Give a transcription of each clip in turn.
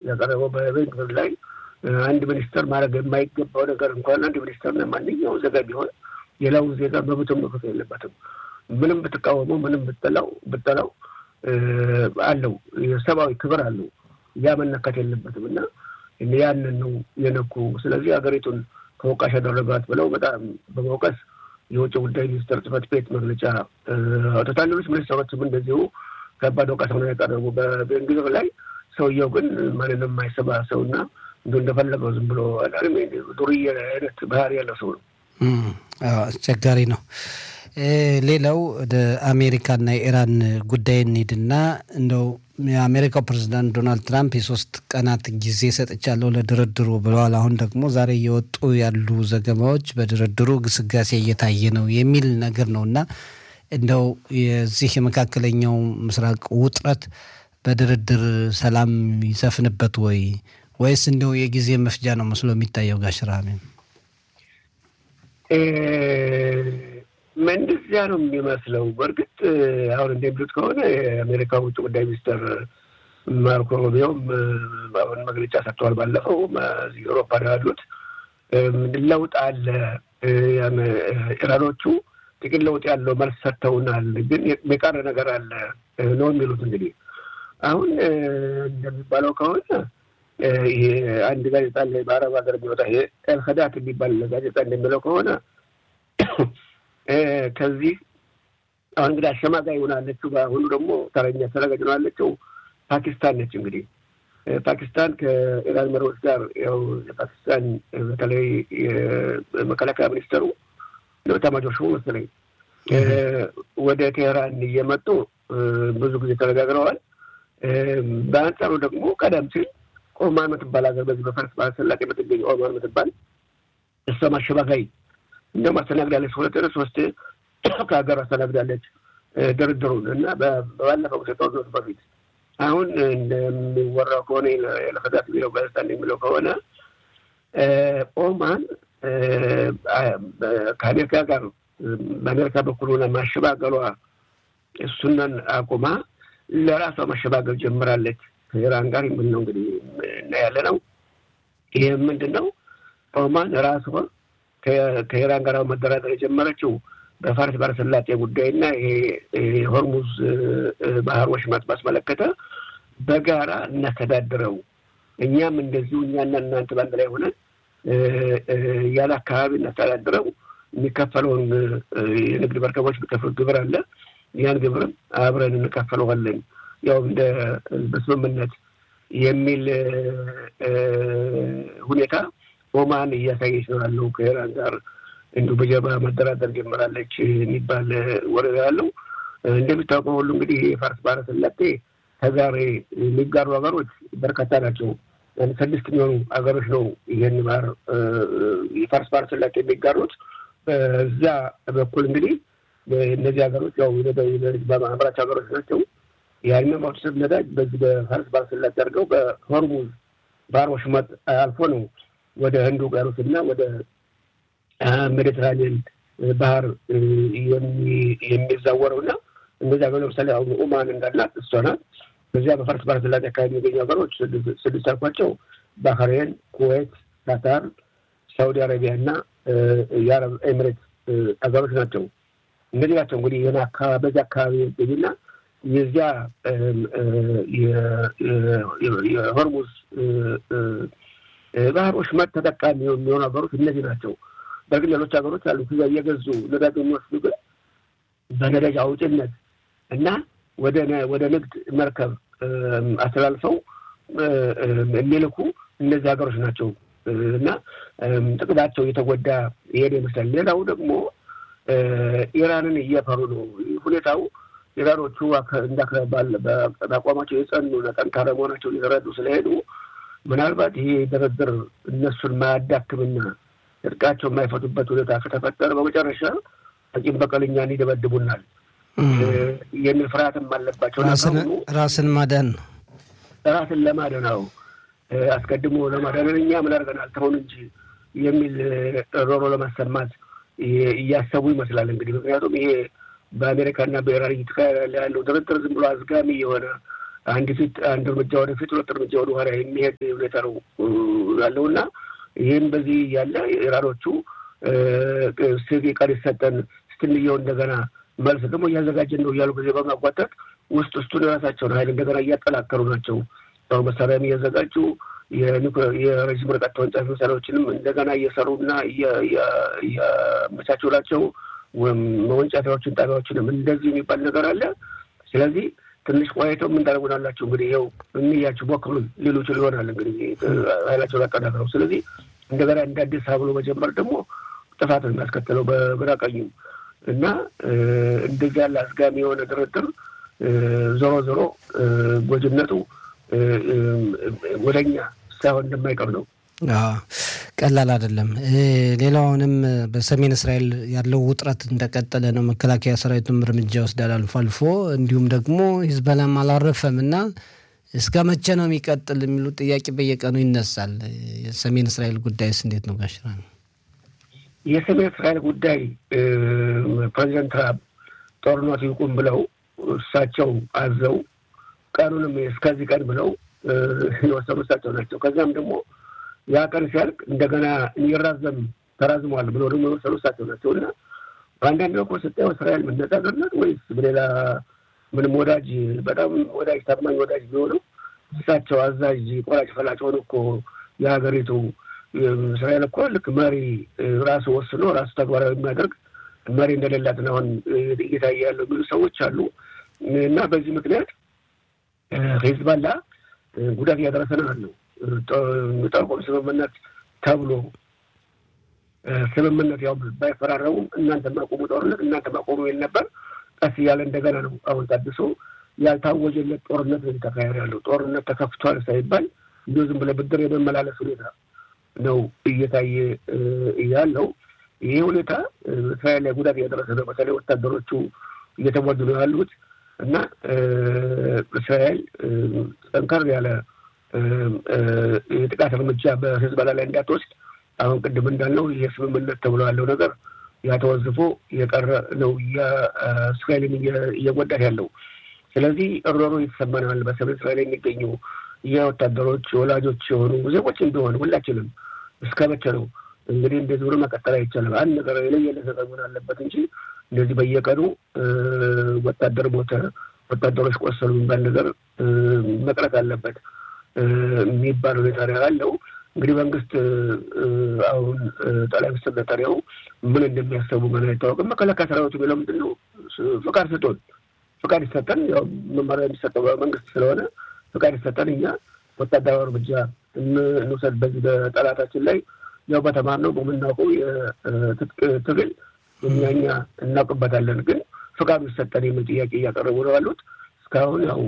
ያቀረበው በቤንግቪር ላይ አንድ ሚኒስተር ማድረግ የማይገባው ነገር እንኳን አንድ ሚኒስተርና ማንኛውም ዜጋ ቢሆን ሌላውን ዜጋ መብቱን መክፈት የለበትም። ምንም ብትቃወመው ምንም ብጠላው ብጠላው አለው የሰብአዊ ክብር አለው። ያ መነካት የለበትም እና ያንን ነው የነኩ። ስለዚህ ሀገሪቱን ተወቃሽ ያደረጋት ብለው በጣም በመውቀስ የውጭ ጉዳይ ሚኒስትር ጽሕፈት ቤት መግለጫ አውጥቷል። ሌሎች ሚኒስትሮችም እንደዚሁ ከባድ ወቀሳ ነው ያቀረቡ በቤንግቪር ላይ። ሰውየው ግን ማንንም የማይሰማ ሰውና እንዲ እንደፈለገው ዝም ብሎ ዱርዬ አይነት ባህሪ ያለው ሰው ነው። አስቸጋሪ ነው። ሌላው ወደ አሜሪካና የኢራን ጉዳይ እንሂድና እንደው የአሜሪካው ፕሬዚዳንት ዶናልድ ትራምፕ የሶስት ቀናት ጊዜ ሰጥቻለሁ ለድርድሩ ብለዋል። አሁን ደግሞ ዛሬ እየወጡ ያሉ ዘገባዎች በድርድሩ ግስጋሴ እየታየ ነው የሚል ነገር ነው እና እንደው የዚህ የመካከለኛው ምስራቅ ውጥረት በድርድር ሰላም ይሰፍንበት ወይ ወይስ እንደው የጊዜ መፍጃ ነው መስሎ የሚታየው? ጋሽራሚ እንደዚያ ነው የሚመስለው። በእርግጥ አሁን እንደሚሉት ከሆነ የአሜሪካ ውጭ ጉዳይ ሚኒስትር ማርኮ ሩቢዮም አሁን መግለጫ ሰጥተዋል። ባለፈው አውሮፓ ነው ያሉት ለውጥ አለ፣ ኢራኖቹ ጥቂት ለውጥ ያለው መልስ ሰጥተውናል፣ ግን የቀረ ነገር አለ ነው የሚሉት። እንግዲህ አሁን እንደሚባለው ከሆነ ይሄ አንድ ጋዜጣ ላይ በአረብ ሀገር የሚወጣ ይሄ ኤልከዳት የሚባል ጋዜጣ እንደሚለው ከሆነ ከዚህ አሁን እንግዲህ አሸማጋይ ሆናለችው። በአሁኑ ደግሞ ተረኛ ተረጋጅ ሆናለችው ፓኪስታን ነች። እንግዲህ ፓኪስታን ከኢራን መሪዎች ጋር ያው የፓኪስታን በተለይ የመከላከያ ሚኒስተሩ ኤታማዦር ሹሙ መሰለኝ ወደ ቴህራን እየመጡ ብዙ ጊዜ ተነጋግረዋል። በአንጻሩ ደግሞ ቀደም ሲል ኦማን የምትባል ሀገር በዚህ በፋርስ ባህረ ሰላጤ የምትገኝ ኦማን የምትባል እሷም አሸማጋይ እንደውም አስተናግዳለች። ሁለት ሶስት ከሀገር አስተናግዳለች ድርድሩን እና በባለፈው ጦርነቱ በፊት አሁን እንደሚወራው ከሆነ ለፈዳት የሚለው ጋዜጣ እንደሚለው ከሆነ ኦማን ከአሜሪካ ጋር በአሜሪካ በኩል ሆነ ማሸባገሏ እሱንን አቁማ ለራሷ ማሸባገል ጀምራለች ከኢራን ጋር የምል ነው እንግዲህ እና ያለ ነው። ይህ ምንድን ነው? ኦማን ራሷ ከኢራን ጋር መደራደር የጀመረችው በፋርስ ባህረ ሰላጤ ጉዳይና ይሄ የሆርሙዝ ባህር ወሽመጥ ባስመለከተ በጋራ እናስተዳድረው እኛም እንደዚሁ እኛና እናንተ በአንድ ላይ ሆነን ያለ አካባቢ እናስተዳድረው የሚከፈለውን የንግድ መርከቦች የሚከፍሉት ግብር አለ። ያን ግብርም አብረን እንከፈለዋለን ያው እንደ በስምምነት የሚል ሁኔታ ኦማን እያሳየች ነው ያለው። ከኢራን ጋር እንዲሁ በጀርባ መደራደር ጀምራለች የሚባል ወሬ ያለው። እንደሚታወቀው ሁሉ እንግዲህ የፋርስ ባህረ ሰላጤ ተጋሪ የሚጋሩ ሀገሮች በርካታ ናቸው። ስድስት የሚሆኑ ሀገሮች ነው ይህን ባህር የፋርስ ባህረ ሰላጤ የሚጋሩት። በዛ በኩል እንግዲህ እነዚህ ሀገሮች ያው አምራች ሀገሮች ናቸው። ያን ማውሰድ ነዳጅ በዚህ በፋርስ ባህረ ሰላጤ አድርገው በሆርሙዝ ባህር ወሽመጥ አልፎ ነው ወደ ህንድ ውቅያኖስ እና ወደ ሜዲትራኒያን ባህር የሚዛወረው እና እነዚህ ሀገሮች ለምሳሌ አሁን ኦማን እንዳላት እሷ ናት። በዚያ በፋርስ ባህረ ሰላጤ አካባቢ የሚገኙ ሀገሮች ስድስት አልኳቸው ባህሬን፣ ኩዌት፣ ካታር፣ ሳውዲ አረቢያ እና የአረብ ኤሚሬት ሀገሮች ናቸው። እነዚህ ናቸው እንግዲህ ይህን አካባቢ በዚህ አካባቢ የሚገኙና የዚያ የሆርሙዝ ባህር ወሽመጥ ተጠቃሚ የሚሆኑ ሀገሮች እነዚህ ናቸው። በግን ሌሎች ሀገሮች አሉ ጊዜ እየገዙ ነዳጅ የሚወስዱ ግን በነዳጅ አውጭነት እና ወደ ንግድ መርከብ አስተላልፈው የሚልኩ እነዚህ ሀገሮች ናቸው እና ጥቅማቸው እየተጎዳ ይሄድ ይመስላል። ሌላው ደግሞ ኢራንን እየፈሩ ነው ሁኔታው። ኢራኖቹ በአቋማቸው የጸኑ ጠንካራ መሆናቸው እየተረዱ ስለሄዱ ምናልባት ይሄ ድርድር እነሱን ማያዳክምና እርቃቸው የማይፈቱበት ሁኔታ ከተፈጠረ በመጨረሻ ቂም በቀል እኛን ይደበድቡናል የሚል ፍርሃትም አለባቸው። ራስን ማዳን ነው። ራስን ለማዳን ነው። አስቀድሞ ለማዳንን እኛ ምን አድርገናል ተሆን እንጂ የሚል ሮሮ ለማሰማት እያሰቡ ይመስላል እንግዲህ ምክንያቱም ይሄ በአሜሪካና በኢራን እየተካሄደ ያለው ድርድር ዝም ብሎ አዝጋሚ የሆነ አንድ ፊት አንድ እርምጃ ወደፊት ሁለት እርምጃ ወደ ኋላ የሚሄድ ሁኔታ ነው ያለውና ይህም በዚህ ያለ ኢራኖቹ ስቪ ቀን ይሰጠን ስትንየው እንደገና መልስ ደግሞ እያዘጋጀን ነው እያሉ ጊዜ በማጓተት ውስጥ ውስጡን የራሳቸውን ኃይል እንደገና እያጠናከሩ ናቸው። ያው መሳሪያም እያዘጋጁ የረዥም ርቀት ተወንጫፊ መሳሪያዎችንም እንደገና እየሰሩና እያመቻቹ ናቸው። መወንጫፊያዎችን ጣቢያዎችንም እንደዚህ የሚባል ነገር አለ። ስለዚህ ትንሽ ቆይተው ምን ታደርጉናላችሁ እንግዲህ ይኸው እንያችሁ ሞክሩን ሊሉ ይችሉ ይሆናል እንግዲህ ኃይላቸውን አጠናክረው። ስለዚህ እንደገና እንደ አዲስ ብሎ መጀመር ደግሞ ጥፋት ነው የሚያስከትለው በግራ ቀኙ እና እንደዚህ ያለ አስጋሚ የሆነ ድርድር ዞሮ ዞሮ ጎጅነቱ ወደኛ ሳይሆን እንደማይቀር ነው። ቀላል አይደለም። ሌላውንም በሰሜን እስራኤል ያለው ውጥረት እንደቀጠለ ነው። መከላከያ ሰራዊቱም እርምጃ ይወስዳል አልፎ አልፎ፣ እንዲሁም ደግሞ ሂዝቦላም አላረፈም እና እስከ መቼ ነው የሚቀጥል የሚሉ ጥያቄ በየቀኑ ይነሳል። የሰሜን እስራኤል ጉዳይስ እንዴት ነው ጋሽራ? የሰሜን እስራኤል ጉዳይ ፕሬዚደንት ትራምፕ ጦርነቱ ይቁም ብለው እሳቸው አዘው ቀኑንም እስከዚህ ቀን ብለው የወሰኑ እሳቸው ናቸው። ከዚያም ደግሞ ያ ቀን ሲያልቅ እንደገና እንዲራዘም ተራዝሟል ብሎ ደግሞ የወሰኑ እሳቸው ናቸው እና በአንዳንድ በኩል ስታየው እስራኤል መነጻ ናት ወይስ በሌላ ምንም ወዳጅ በጣም ወዳጅ ታማኝ ወዳጅ ቢሆነው እሳቸው አዛዥ ቆራጭ ፈላጭ ሆነ እኮ የሀገሪቱ እስራኤል እኮ ልክ መሪ ራሱ ወስኖ ራሱ ተግባራዊ የሚያደርግ መሪ እንደሌላት ነው አሁን እየታየ ያለው የሚሉ ሰዎች አሉ እና በዚህ ምክንያት ሂዝቦላ ጉዳት እያደረሰ ነው ያለው። ጠርቆም ስምምነት ተብሎ ስምምነት ያው ባይፈራረሙም እናንተ ማቆሙ ጦርነት እናንተ ማቆሙ ይል ነበር። ቀስ እያለ እንደገና ነው አሁን ታድሶ ያልታወጀለት ጦርነት ነው እየተካሄደ ያለው። ጦርነት ተከፍቷል ሳይባል እንዲሁ ዝም ብለህ ብድር የመመላለስ ሁኔታ ነው እየታየ ያለው። ይሄ ሁኔታ እስራኤል ላይ ጉዳት እያደረሰ ነው። በተለይ ወታደሮቹ እየተወዱ ነው ያሉት እና እስራኤል ጠንከር ያለ የጥቃት እርምጃ በሂዝቦላ ላይ እንዳትወስድ አሁን ቅድም እንዳልነው ይህ ስምምነት ተብሎ ያለው ነገር ያተወዝፎ የቀረ ነው እስራኤልን እየጎዳት ያለው። ስለዚህ እሮሮ እየተሰማ ነው ያለ በሰሜን እስራኤል የሚገኙ የወታደሮች ወላጆች የሆኑ ዜጎችም ቢሆን ሁላችንም እስከ መቼ ነው እንግዲህ እንደዚህ ብሎ መቀጠል አይቻልም። አንድ ነገር የለየለት ነገር መሆን አለበት እንጂ እንደዚህ በየቀኑ ወታደር ሞተ፣ ወታደሮች ቆሰሉ የሚባል ነገር መቅረት አለበት የሚባል ሁኔታ ነው ያለው። እንግዲህ መንግስት አሁን ጠቅላይ ሚኒስትር ነታንያሁ ምን እንደሚያሰቡ ገና አይታወቅም። መከላከያ ሰራዊቱ የሚለው ምንድን ነው? ፍቃድ ስጡን፣ ፍቃድ ይሰጠን። ያው መመሪያ የሚሰጠው መንግስት ስለሆነ ፍቃድ ይሰጠን፣ እኛ ወታደራዊ እርምጃ እንውሰድ በዚህ በጠላታችን ላይ ያው በተማርነው በምናውቀው የትጥቅ ትግል እኛ እኛ እናውቅበታለን፣ ግን ፍቃዱ ይሰጠን የሚል ጥያቄ እያቀረቡ ነው ያሉት። እስካሁን ያው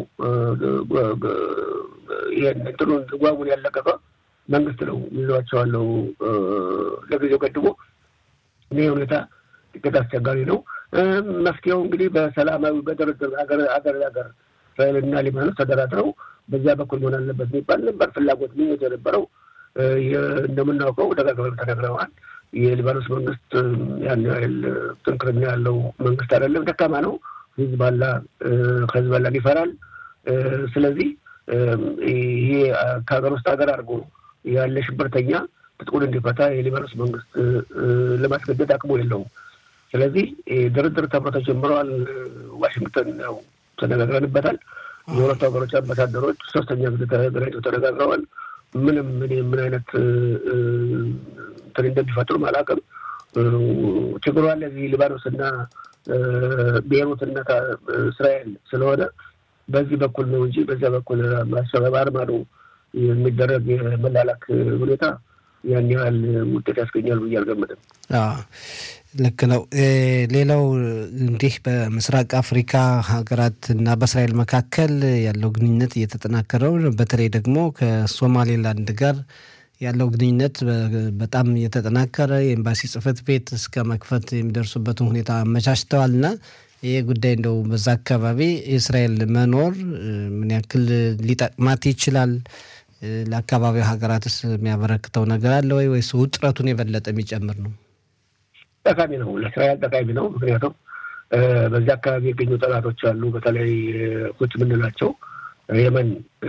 ይህን እንትኑን ጓጉን ያለቀቀ መንግስት ነው ይዟቸዋለው ለጊዜው ገድቦ። ይህ ሁኔታ ጥቂት አስቸጋሪ ነው። መፍትሄው እንግዲህ በሰላማዊ በድርድር ሀገር ሀገር ሀገር እስራኤልና ሊባኖስ ተደራድረው በዚያ በኩል መሆን አለበት የሚባል ነበር ፍላጎት ምኞት የነበረው። እንደምናውቀው ደጋግመን ተነግረዋል። የሊባኖስ መንግስት ያን ያህል ጥንክርና ያለው መንግስት አይደለም፣ ደካማ ነው። ሂዝባላ ከሂዝባላን ይፈራል። ስለዚህ ይሄ ከሀገር ውስጥ ሀገር አድርጎ ያለ ሽብርተኛ ትጥቁን እንዲፈታ የሊባኖስ መንግስት ለማስገደድ አቅሙ የለውም። ስለዚህ ድርድር ተብሎ ተጀምረዋል። ዋሽንግተን ያው ተነጋግረንበታል። የሁለቱ ሀገሮች አምባሳደሮች ሶስተኛ ጊዜ ተገናኝተው ተነጋግረዋል። ምንም እኔ ምን አይነት እንትን እንደሚፈጥሩም አላውቅም። ችግሩ አለ እዚህ ሊባኖስና ቤይሩትና እስራኤል ስለሆነ በዚህ በኩል ነው እንጂ በዚያ በኩል ማሰበባር ማዶ የሚደረግ የመላላክ ሁኔታ ያን ያህል ውጤት ያስገኛል ብዬ አልገምትም። ልክ ነው። ሌላው እንዲህ በምስራቅ አፍሪካ ሀገራት እና በእስራኤል መካከል ያለው ግንኙነት እየተጠናከረው በተለይ ደግሞ ከሶማሌላንድ ጋር ያለው ግንኙነት በጣም እየተጠናከረ የኤምባሲ ጽሕፈት ቤት እስከ መክፈት የሚደርሱበትን ሁኔታ አመቻችተዋል እና ይህ ጉዳይ እንደው በዛ አካባቢ የእስራኤል መኖር ምን ያክል ሊጠቅማት ይችላል? ለአካባቢው ሀገራትስ የሚያበረክተው ነገር አለ ወይ ወይስ ውጥረቱን የበለጠ የሚጨምር ነው? ጠቃሚ ነው። ለእስራኤል ጠቃሚ ነው። ምክንያቱም በዚህ አካባቢ የገኙ ጠላቶች አሉ። በተለይ ሁት የምንላቸው የመን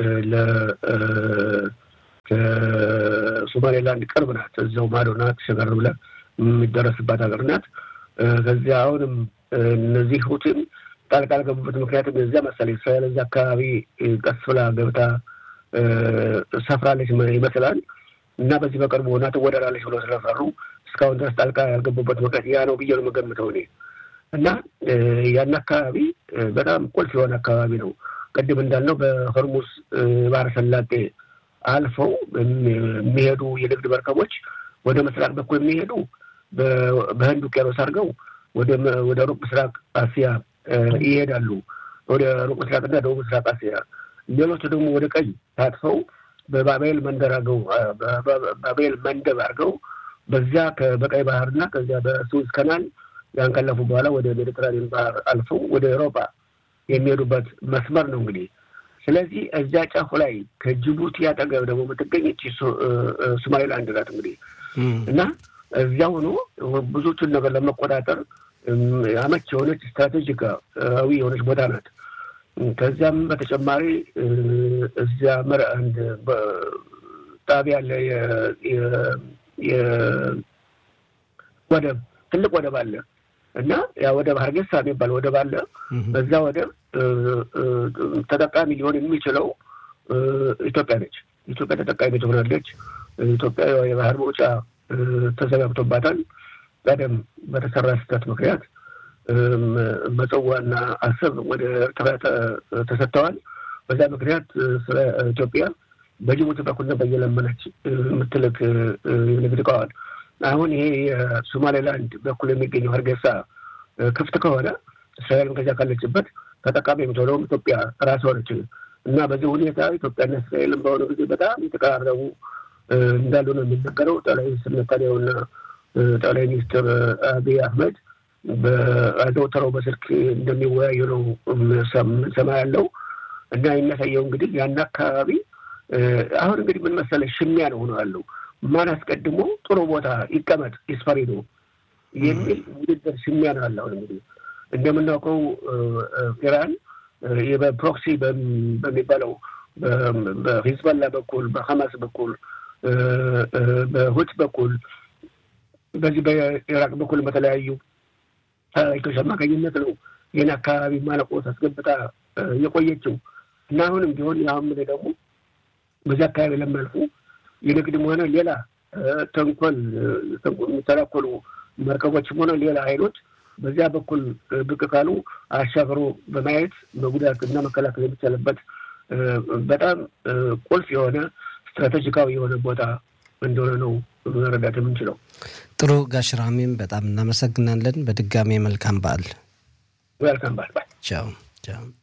ከሶማሌላንድ ቅርብ ናት። እዛው ማዶ ናት። ሸገር ብለህ የሚደረስባት ሀገር ናት። ከዚያ አሁንም እነዚህ ሁቲም ጣልቃ ያልገቡበት ምክንያትም እዚያ መሰለኝ እስራኤል እዚያ አካባቢ ቀስ ብላ ገብታ ሰፍራለች ይመስላል እና በዚህ በቅርቡ ሆና ትወደራለች ብሎ ስለፈሩ እስካሁን ድረስ ጣልቃ ያልገቡበት ምክንያት ያ ነው ብዬ ነው የምገምተው እኔ እና ያን አካባቢ በጣም ቁልፍ የሆነ አካባቢ ነው። ቅድም እንዳልነው በሆርሙዝ ባህረ ሰላጤ አልፈው የሚሄዱ የንግድ መርከቦች ወደ ምስራቅ በኩል የሚሄዱ በህንድ ውቅያኖስ አድርገው ወደ ሩቅ ምስራቅ አሲያ ይሄዳሉ። ወደ ሩቅ ምስራቅና ደቡብ ምስራቅ አሲያ። ሌሎቹ ደግሞ ወደ ቀኝ ታጥፈው በባቤል መንደር አድርገው ባቤል መንደብ አድርገው በዚያ በቀይ ባህርና ከዚያ በሱዝ ከናል ያን ካለፉ በኋላ ወደ ሜዲትራኒያን ባህር አልፈው ወደ አውሮፓ የሚሄዱበት መስመር ነው እንግዲህ። ስለዚህ እዚያ ጫፉ ላይ ከጅቡቲ አጠገብ ደግሞ የምትገኝ እቺ ሶማሌላንድ ናት እንግዲህ እና እዚያ ሆኖ ብዙዎቹን ነገር ለመቆጣጠር አመች የሆነች ስትራቴጂካዊ የሆነች ቦታ ናት። ከዚያም በተጨማሪ እዚያ መር አንድ ጣቢያ አለ፣ ወደብ ትልቅ ወደብ አለ እና ያ ወደብ ሀርጌሳ የሚባል ወደብ አለ። በዛ ወደብ ተጠቃሚ ሊሆን የሚችለው ኢትዮጵያ ነች። ኢትዮጵያ ተጠቃሚ ትሆናለች። ኢትዮጵያ የባህር መውጫ ተዘጋግቶባታል። ቀደም በተሰራ ስህተት ምክንያት መጽዋና አሰብ ወደ ኤርትራ ተሰጥተዋል። በዛ ምክንያት ስለ ኢትዮጵያ በጅቡቲ በኩልና በየለመነች የምትልክ የንግድ እቃዋል አሁን ይሄ የሶማሌላንድ በኩል የሚገኘው ሀርጌሳ ክፍት ከሆነ እስራኤልም ከዚያ ካለችበት ተጠቃሚ የምትሆነውም ኢትዮጵያ ራስ ሆነች እና በዚህ ሁኔታ ኢትዮጵያና እስራኤልም በአሁኑ ጊዜ በጣም የተቀራረቡ እንዳሉ ነው የሚነገረው። ጠቅላይ ሚኒስትር ኔታንያሁና ጠቅላይ ሚኒስትር አብይ አህመድ በአዘውትረው በስልክ እንደሚወያዩ ነው ሰማ ያለው እና የሚያሳየው እንግዲህ ያን አካባቢ አሁን እንግዲህ ምን መሰለህ ሽሚያ ነው ሆኖ ያለው ማን አስቀድሞ ጥሩ ቦታ ይቀመጥ ይስፈሪ ነው የሚል ውድድር ሽሚያ ነው ያለ። አሁን እንግዲህ እንደምናውቀው ኢራን በፕሮክሲ በሚባለው በሂዝበላ በኩል በሐማስ በኩል በሁት በኩል በዚህ በኢራቅ በኩል በተለያዩ ሰራዊቶች አማካኝነት ነው ይህን አካባቢ ማለቆ አስገብታ የቆየችው እና አሁንም ቢሆን የአሁን ደግሞ በዚህ አካባቢ ለሚያልፉ የንግድም ሆነ ሌላ ተንኮል የሚተናኮሉ መርከቦችም ሆነ ሌላ ኃይሎች በዚያ በኩል ብቅ ካሉ አሻግሮ በማየት መጉዳት እና መከላከል የሚቻልበት በጣም ቁልፍ የሆነ ስትራቴጂካዊ የሆነ ቦታ እንደሆነ ነው መረዳት የምንችለው። ጥሩ ጋሽ ራሚም በጣም እናመሰግናለን። በድጋሚ መልካም በዓል። መልካም በዓል። ቻው ቻው።